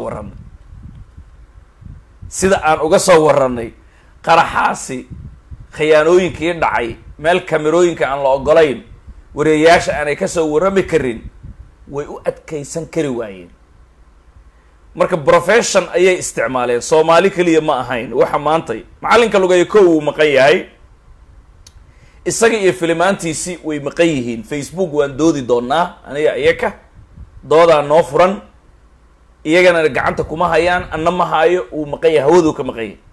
warranay sida aan uga soo warranay qaraxaasi khiyaanooyinkii dhacay meel kamerooyinka aan la ogolayn wareeyaasha aanay kasoo warrami karin way u adkaysan kari waayeen marka profession ayay isticmaaleen soomaali keliya ma ahayn waxa maantay macallinka lugeeya kow wuu maqan yahay isaga iyo filimaantiisi way maqan yihiin facebook waan doodi doonaa aniga iyaka doodaa noo furan iyagana gacanta kuma hayaan anna ma haayo uu maqan yahay hawaduu ka maqan yahay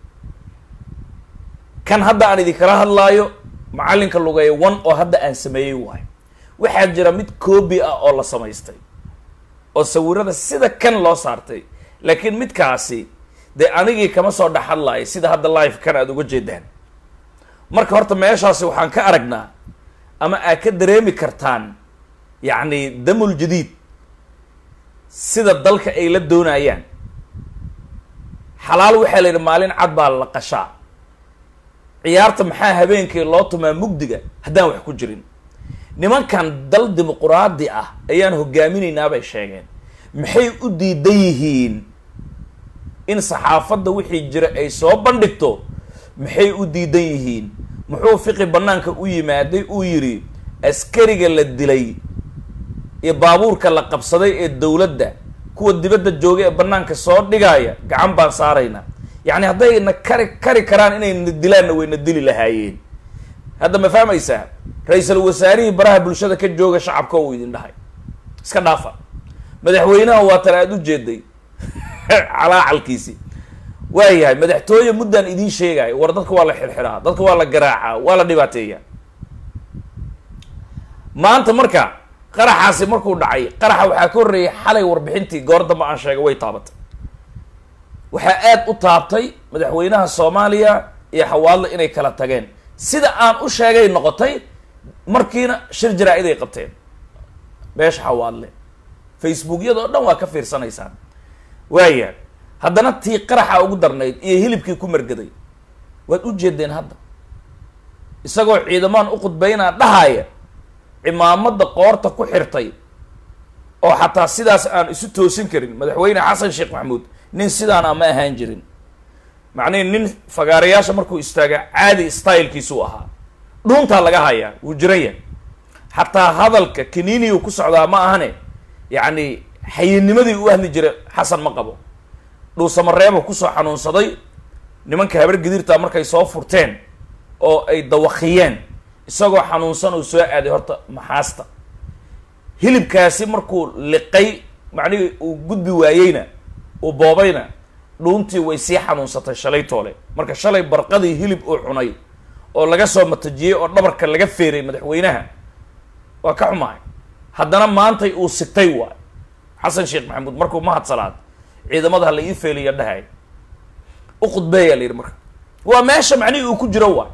kan hadda aan idinkala hadlaayo macallinka lugeeya one oo hadda aan sameeyey waayo waxaa jira mid coobi ah oo la samaystay oo sawirada sida kan loo saartay laakiin midkaasi dee anigii kama soo dhex hadlaayo sida hadda live kan aada uga jeedaan marka horta meeshaasi waxaan ka aragnaa ama aad ka dareemi kartaan yacni damul jadiid sida dalka ay la doonayaan xalaal waxaa la yidhi maalin cad baa la qashaa ciyaarta maxaa habeenkii loo tumaa mugdiga haddaan wax ku jirin nimankan dal dimuquraadi ah ayaan hogaaminaynaa bay sheegeen maxay u diidan yihiin in saxaafadda wixii jira ay soo bandhigto maxay u diidan yihiin muxuu fiqi bannaanka u yimaaday uu yidhi askariga la dilay iyo baabuurka la qabsaday ee dowladda kuwa dibadda jooga ee bannaanka soo dhigaya gacan baan saaraynaa yacni hadday na kari kari karaan inay na dilaanna way na dili lahaayeen hadda ma fahmaysaa ra-iisul wasaarihii baraha bulshada ka jooga shacabka uu idin dhahay iska dhaafa madaxweynaha waa tan aada u jeeday calaacalkiisi waayahay madaxtooye muddaan idiin sheegayo war dadka waa la xirxiraa dadka waa la garaacaa waa la dhibaateeyaa maanta marka qaraxaasi markuu dhacay qaraxa waxaa ka horreeyay xalay warbixintii goor damba aan sheegay way taabatay waxaa aada u taabtay madaxweynaha soomaaliya iyo xawaadle inay kala tageen sida aan u sheegay noqotay markiina shir jaraa-id ay qabteen beesha xawaadle facebookyada oo dhan waa ka fiirsanaysaan waaya haddana tii qaraxa ugu darnayd iyo hilibkii ku margaday waad u jeedeen hadda isagoo ciidamaan u khudbaynaa dhahaya cimaamada qoorta ku xirtay oo xataa sidaas aan isu toosin karin madaxweyne xasan sheekh maxamuud nin sidaan ama ahaan jirin macnihi nin fagaarayaasha markuu istaaga caadi stylekiisuu ahaa dhuuntaa laga hayaa wuu jiraya xataa hadalka kaniiniyu ku socdaa ma ahane yacni xayinimadii u hadli jira xasan ma qabo dhuusamareebo kusoo xanuunsaday nimanka habar gidirta markay soo furteen oo ay dawakiyeen isagoo xanuunsan uu soo aaday horta maxaasta hilibkaasi markuu liqay macnihii uu gudbi waayeyna uu boobayna dhuuntii way sii xanuunsatay shalay toole marka shalay barqadii hilib uu cunay oo laga soo matajiyey oo dhabarka laga feeray madaxweynaha waa ka xumahay haddana maantay uu sigtay waay xasan sheekh maxamuud markuu mahad salaad ciidamada hala ii feeliya dhahay u khudbeeyaa la yidhi marka waa meesha macnihii uu ku jiro waay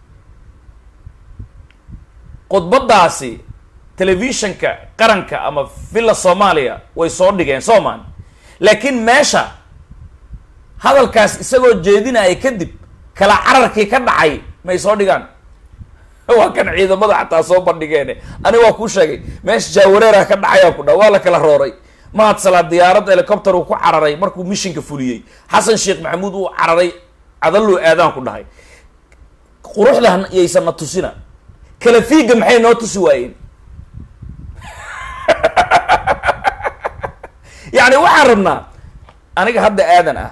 khudbadaasi telefishanka qaranka ama villa soomaaliya way soo dhigeen soomaan laakiin meesha hadalkaas isagoo jeedinaya kadib kala cararkii ka dhacay may soo dhigaan waa kan ciidamada xataa soo bandhigeen ani waa kuu sheegay meesha jaawareeraha ka dhacayaan ku dha waa la kala rooray mahad salaad diyaarad helicopter uu ku cararay markuu mishinka fuliyey xasan sheekh maxamuud uu cararay cadalluu aadaan ku dhahay quruxda yaysan na tusina kala fiiga maxay noo tusi waayeen yacni waxaan rabnaa aniga hadda aadan ah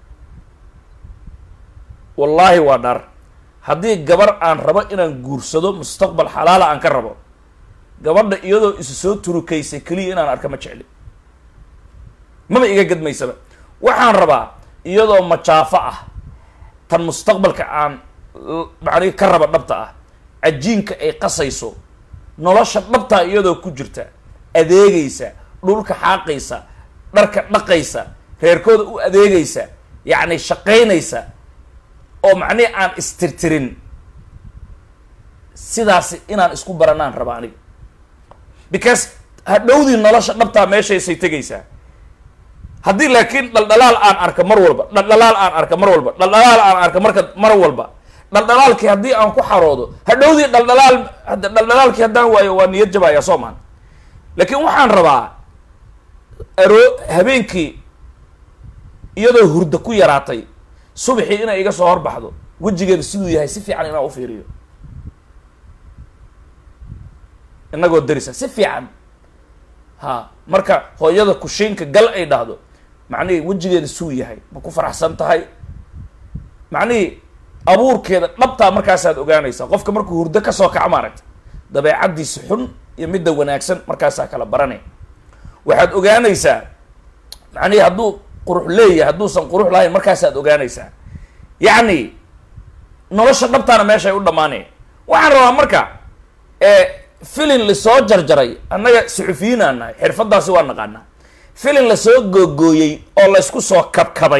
wallaahi waa dhar haddii gabar aan rabo inaan guursado mustaqbal xalaala aan ka rabo gabadha iyadoo isu soo turukaysay keliya inaan arka ma jecli maba iga gadmaysaba waxaan rabaa iyadoo majaafo ah tan mustaqbalka aan macnihi ka raba dhabta ah cajiinka ay qasayso nolosha dhabtaa iyadoo ku jirta adeegaysa dhulka xaaqaysa dharka dhaqaysa reerkooda u adeegaysa yacni shaqaynaysa oo macnihi aan istirtirin sidaasi inaan isku baranaan raba aniga because hadhowdii nolosha dhabtaa meeshaysay tegaysaa haddii laakiin dhaldhalaal aan arka mar walba dhaldhalaal aan arka mar walba dhaldhalaal aan arka marka mar walba dhaldhalaalkii haddii aan ku xaroodo hadhowdii dhaldhalaal dhaldhalaalkii haddaan waayo waa niyad jabaya soo maan laakiin waxaan rabaa aro habeenkii iyadoo hurdo ku yaraatay subaxii inay iga soo horbaxdo wejigeeda siduu yahay si fiican inaan u fiiriyo inagoo darisa si fiican ha marka hooyada kushiinka gal ay dhahdo macnihii wejigeeda suu yahay ma ku faraxsan tahay macnihii abuurkeeda dhabtaa markaasaad ogaanaysaa qofka markuu hurdo kasoo kaco maaragta dabeecaddiisa xun iyo midda wanaagsan markaasaa kala baranay waxaad ogaanaysaa macnihii hadduu qurux leeyahay hadduusan qurux lahayn markaasaad ogaanaysaa yacni nolosha dhabtaana meeshay u dhammaanaya waxaan rabaa marka filin lasoo jarjaray annaga suxufiyiin aan nahay xirfadaasi waa naqaanaa filin lasoo googooyey oo laysku soo kabkabay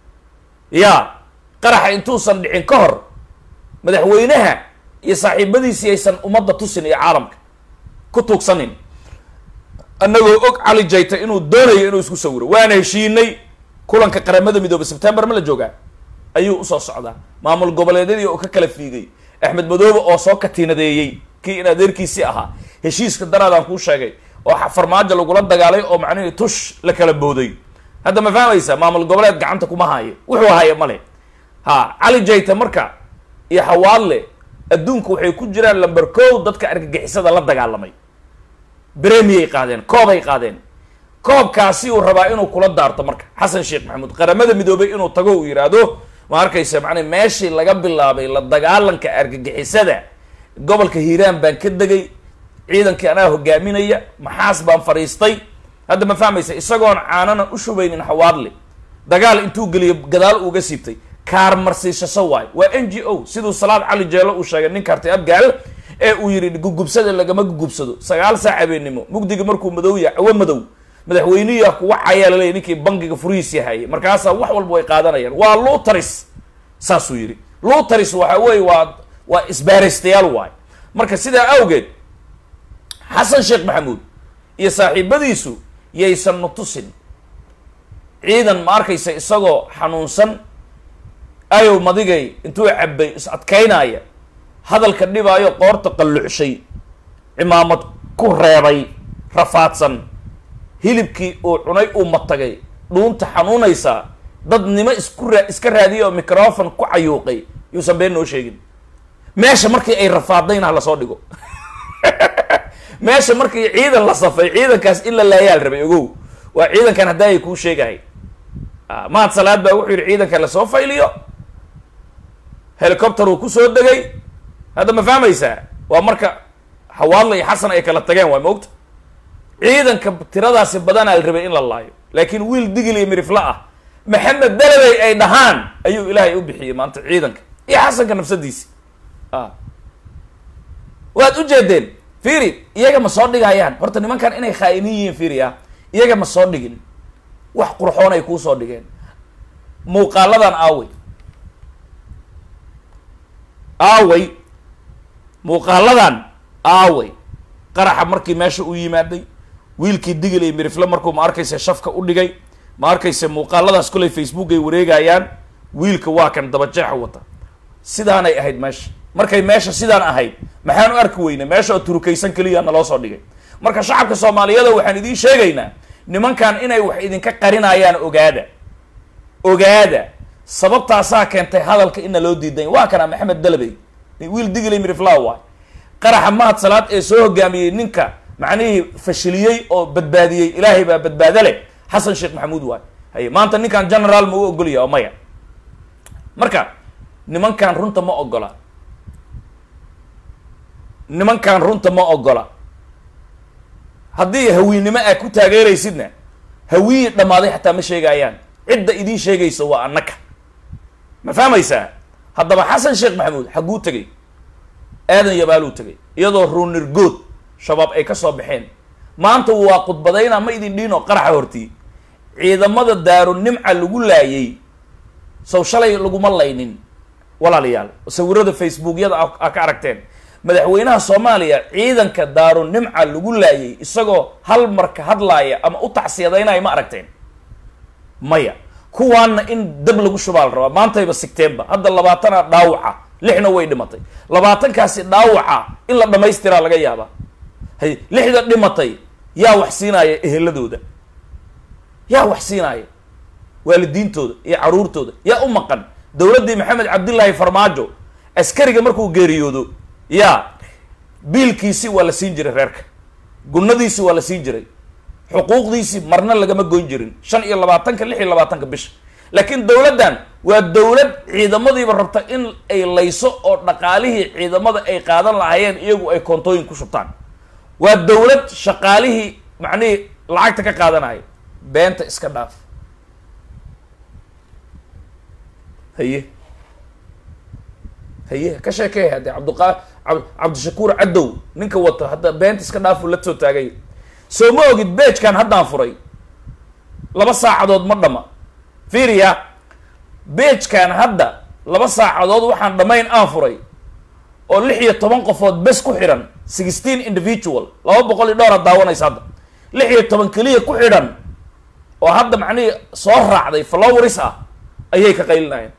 ya qaraxa intuusan dhicin ka hor madaxweynaha iyo saaxiibadiisii aysan ummadda tusin iyo caalamka ku tuugsanin annagoo og cali jayta inuu doonayo inuu isku sawiro waana heshiinay kulanka qaramada midoobe sebtembar ma la joogaa ayuu usoo socdaa maamul goboleedyadii oo ka kala fiigay axmed madoobe oo soo katiinadeeyey kii in adeerkiisii ahaa heshiiska daraadaan kuu sheegay oo farmaajo lagula dagaalay oo macnihii tush la kala booday hadda ma fahmaysa maamul goboleed gacanta kuma haayo wuxuu haya male ha cali jayta marka iyo hawaadle adduunku waxay ku jiraan lamber kow dadka argagixisada la dagaalamay bremiyay qaadeen koobay qaadeen koobkaasi uu rabaa inuu kula daarto marka xasan sheekh maxamuud qaramada midoobay inuu tago uu yidhaahdo ma arkaysa macnaa meeshii laga bilaabay la dagaalanka argagixisada gobolka hiiraan baan ka degay ciidankii anaa hogaaminaya maxaas baan fadhiistay hadda ma fahmaysa isagoon caanana u shubaynin hawaadle dagaal intuu geliyo gadaal uuga siibtay kaarmarsiishasho waayo waa n g o siduu salaad cali jeelo uu sheegay nin kartay abgaal ee uu yidhi gugubsada lagama gugubsado sagaal saac habeenimo mugdiga markuu madow yahay cawo madow madaxweynihiia kuwa cayaa laleeyay ninkii bangiga furihiis yahayay markaasaa wax walba way qaadanayaan waa luutaris saasuu yidhi luutaris waxa weeye waa waa isbaaraystayaal waay marka sidaa awgeed xasan sheekh maxamuud iyo saaxiibadiisu yaysan nutusin ciidan ma arkaysa isagoo xanuunsan ayow madigay intuu cabbay is adkaynaya hadalka dhibaayo qoorta qallucshay cimaamad ku reebay rafaadsan hilibkii uu cunay uu matagay dhuunta xanuunaysaa dadnimo isku raa iska raadiyay oo microfon ku cayuuqay yuusan been noo sheegin meesha markii ay rafaadayna ha lasoo dhigo meesha markii ciidan la safay ciidankaas in la laayaal rabay ogow waa ciidankan haddaa ay kuu sheegahay mahad salaad baa wuxuu yihi ciidanka lasoo fayliyo helicopter uu kusoo degay hadda ma fahmaysaa waa marka hawaadla iyo xasan ay kala tageen waa maogta ciidanka tiradaasi badanaa la rabay in la laayo laakiin wiil digil iyo mirifla ah maxamed dalabey ay dhahaan ayuu ilaahay u bixiyey maanta ciidanka iyo xasanka nafsadiisi waad u jeedeen fiiri iyaga ma soo dhigayaan horta nimankan inay khaa'iniin yihiin fiiri ah iyaga ma soo dhigin wax qurxoon ay kuu soo dhigeen muuqaaladan aawey aawey muuqaaladan aawey qaraxa markii meesha u yimaaday wiilkii digil iyo mirifle markuu ma arkaysa shafka u dhigay ma arkaysa muuqaaladaas kolay facebook ay wareegayaan wiilka waa kan dabajeexa wata sidaanay ahayd meesha markay meesha sidaan ahayd maxaan u arki weynay meesha oo turukaysan keliya naloo soo dhigay marka shacabka soomaaliyada waxaan idiin sheegaynaa nimankan inay wax idinka qarinayaan ogaada ogaada sababtaasaa keentay hadalka ina loo diiday waa kana maxamed dalabey wiil digilay mirifla waay qaraxa mahad salaad ee soo hogaamiyey ninka macnihii fashiliyey oo badbaadiyey ilaahay baa badbaado leh xasan sheekh maxamuud waay haye maanta ninkan generaal ma u ogolya oo maya marka nimankan runta ma ogola nimankan runta ma ogola haddii hawiinnimo aad ku taageeraysidna hawiyi dhammaaday xataa ma sheegayaan cidda idiin sheegaysa waa annaka ma fahmaysaa haddaba xasan sheekh maxamuud xagguu tegay aadan yabaaluu tegay iyadoo ruunirgood shabaab ay ka soo baxeen maanta waa khudbadayna ma idin dhiino qaraxa hortii ciidamada daaru nimca lagu laayay sow shalay laguma laynin walaalayaal sawirada facebookyada a ka aragteen madaxweynaha soomaaliya ciidanka daaru nimca lagu laayay isagoo hal marka hadlaaya ama u tacsiyadaynaya ma aragteen maya kuwaanna in dab lagu shubaa la rabaa maantayba sigteenba hadda labaatana dhaawaca lixna way dhimatay labaatankaasi dhaawaca in la dhamaystiraa laga yaabaa hay lixda dhimatay yaa wax siinaya eheladooda yaa wax siinaya waalidiintooda iyo caruurtooda yaa u maqan dowladdii maxamed cabdillaahi farmaajo askariga markuu geeriyoodo yaa biilkiisii waa la siin jiray reerka gunadiisii waa la siin jiray xuquuqdiisii marna lagama goyn jirin shan iyo labaatanka lix iyo labaatanka bisha laakiin dowladdan waa dowlad ciidamadiiba rabta in ay layso oo dhaqaalihii ciidamada ay qaadan lahaayeen iyagu ay koontooyin ku shubtaan waa dowlad shaqaalihii macnihii lacagta ka qaadanaya beenta iska dhaaf haye haye ka sheekey haddee cabdiqa cabdishakuur cadow ninka wata hadda beenta iska dhaafu la soo taagay soo ma ogid beejkan haddaan furay laba saacadood ma dhama fiiriya beejkan hadda laba saacadood waxaan dhammayn aan furay oo lix iyo toban qofood bes ku xidhan sixteen individual laba boqol iyo dhowr ad daawanaysa hadda lix iyo toban keliya ku xidhan oo hadda macnihii soo raacday flowris ah ayay ka qaylinayeen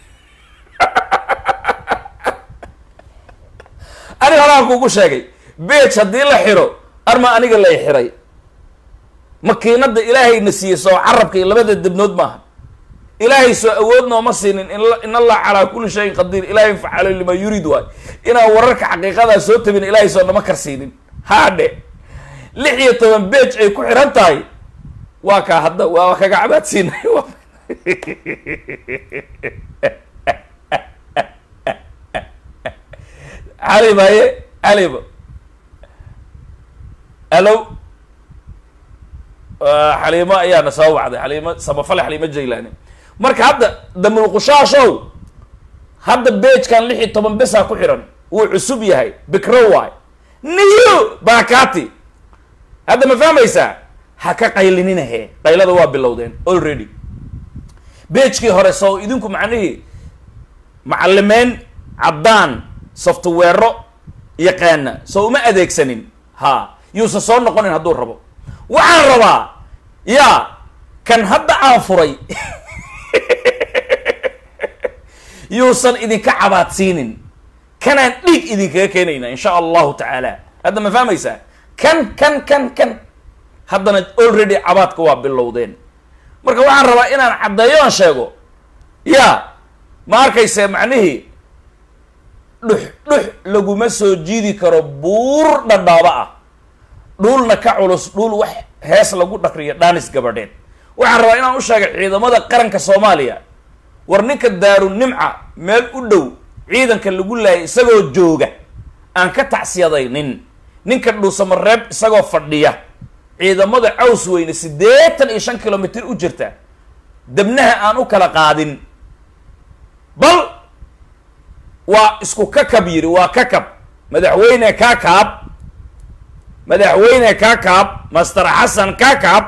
aniga holaan kugu sheegay beej haddii la xiro arma aniga lay xiray makiinada ilaahayna siiyey soo carabka iyo labada debnood maaha ilaahay soo awood nooma siinin in allah calaa kulli shayin qadiir ilahay facalo lima yuriid waay inaan wararka xaqiiqadaa soo tabin ilaahay soo nama karsiinin haadhe lix iyo toban beej ay ku xiran tahay waa kaa hadda waa kaga cabaadsiinay cali maye caliba alo xaliimo ayaana soo wacday xaliimo samafale xaliimo jaylaani marka hadda damulqushaashow hadda beejkan lix iyo toban besaa ku xiran wuu cusub yahay bikro waay niyo baakati hadda ma fahmaysaa ha ka qaylininahe qaylada waa bilowdeen already beejkii hore soo idinku macnihii macalimeyn caddaan softwero yaqaana soo uma adeegsanin ha yuusan soo noqonin hadduu rabo waxaan rabaa yaa kan hadda aan furay yuusan idinka cabaadsiinin kanaan dhiig idinkaga keenayna insha allahu tacaala hadda ma fahmaysaa kan kan kan kan haddana already cabaadka waa bilowdeen marka waxaan rabaa inaan caddeeyo aan sheego ya ma arkayse macnihii dhux dhux laguma soo jiidi karo buur dhadhaaba ah dhuulna ka culus dhuul wax hees lagu dhakriyo dhaanis gabadheed waxaan rabaa inaan u sheegay ciidamada qaranka soomaaliya war ninka daaru nimca meel u dhow ciidanka lagu laayay isagoo jooga aan ka tacsiyadaynin ninka dhuusamareeb isagoo fadhiya ciidamada caws weyne siddeetan iyo shan kilomitr u jirta debnaha aan u kala qaadin bal waa isku kakab yidhi waa kakab madaxweyne kakaab madaxweyne kakaab master xasan kakaab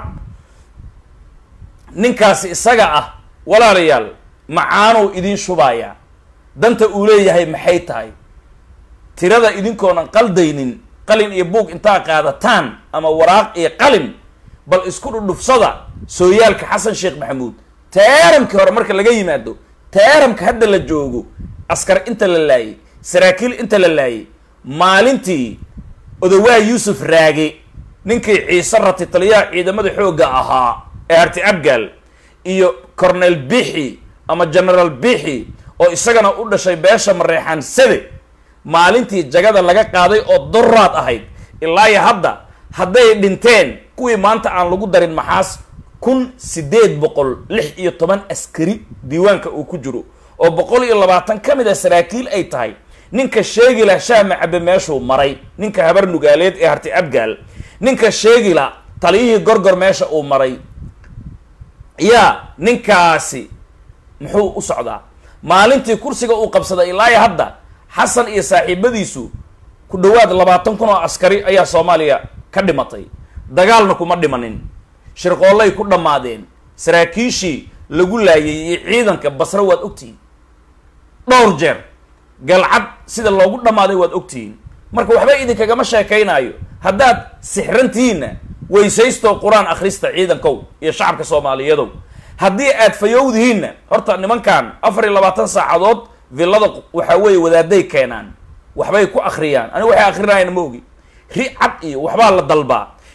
ninkaasi isaga ah walaalayaal macaanuu idiin shubayaa danta uu leeyahay maxay tahay tirada idinkoonan qaldaynin qalin iyo buug intaa qaadataan ama waraaq iyo qalin bal isku dhudhufsada sooyaalka xasan sheekh maxamuud teeramkii hore marka laga yimaado teeramka hadda la joogo askar inta la laayay saraakiil inta la laayay maalintii odawaa yuusuf raage ninkii ciise rati taliyaha ciidamada xoogga ahaa ee harti abgaal iyo cornel bixi ama generaal bixi oo isagana u dhashay beesha mareexaan sade maalintii jagada laga qaaday oo doraad ahayd ilaayo hadda hadday dhinteen kuwii maanta aan lagu darin maxaas kun siddeed boqol lix iyo toban askari diiwaanka uu ku jiro oo boqol iyo labaatan ka mid a saraakiil ay tahay ninka sheegila shaama cabe meeshuu maray ninka habar nugaaleed ee harti abgaal ninka sheegila taliyihii gorgor meesha uu maray yaa ninkaasi muxuu u socdaa maalintii kursiga uu qabsaday ilaayo hadda xasan iyo saaxiibadiisu ku dhawaad labaatan kun oo askari ayaa soomaaliya ka dhimatay dagaalna kuma dhimanin shirqoollay ku dhammaadeen saraakiishii lagu laayay iyo ciidanka basre waad ogtihiin dhowr jeer galcad sida loogu dhammaaday waad ogtihiin marka waxba idinkagama sheekaynaayo haddaad sixrantihiinna weysaystoo qur-aan akhrista ciidankow iyo shacabka soomaaliyadow haddii aad fayowdihiinna horta nimankan afar iyo labaatan saacadood villada waxaa weeye wadaaday keenaan waxbay ku akhriyaan aniga waxay akrinayaan ma ogi ri cad iyo waxbaa la dalbaa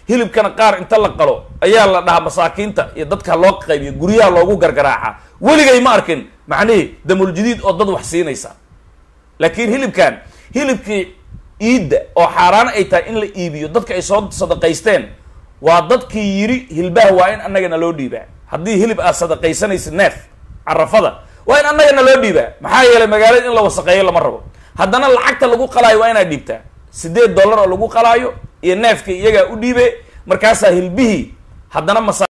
hilibkana qaar inta la qalo ayaa la dhahaa masaakiinta iyo dadka loo qaybiyo guryaha loogu gargaraaca weligay ma arkin macnihii damuljadiid oo dad wax siinaysa laakiin hilibkan hilibkii iidda oo xaaraan ay tahay in la iibiyo dadka ay soo sadaqaysteen waa dadkii yiri hilbaha waa in annagana loo dhiibaa haddii hilib aad sadaqaysanaysa neef carafada waa in annagana loo dhiibaa maxaa yeelay magaalada in la wasaqeeyo lama rabo haddana lacagta lagu qalaayo waa inaad dhiibtaa sideed dollar oo lagu qalaayo iyo neefkii iyagaa u dhiibe markaasaa hilbihii haddana masa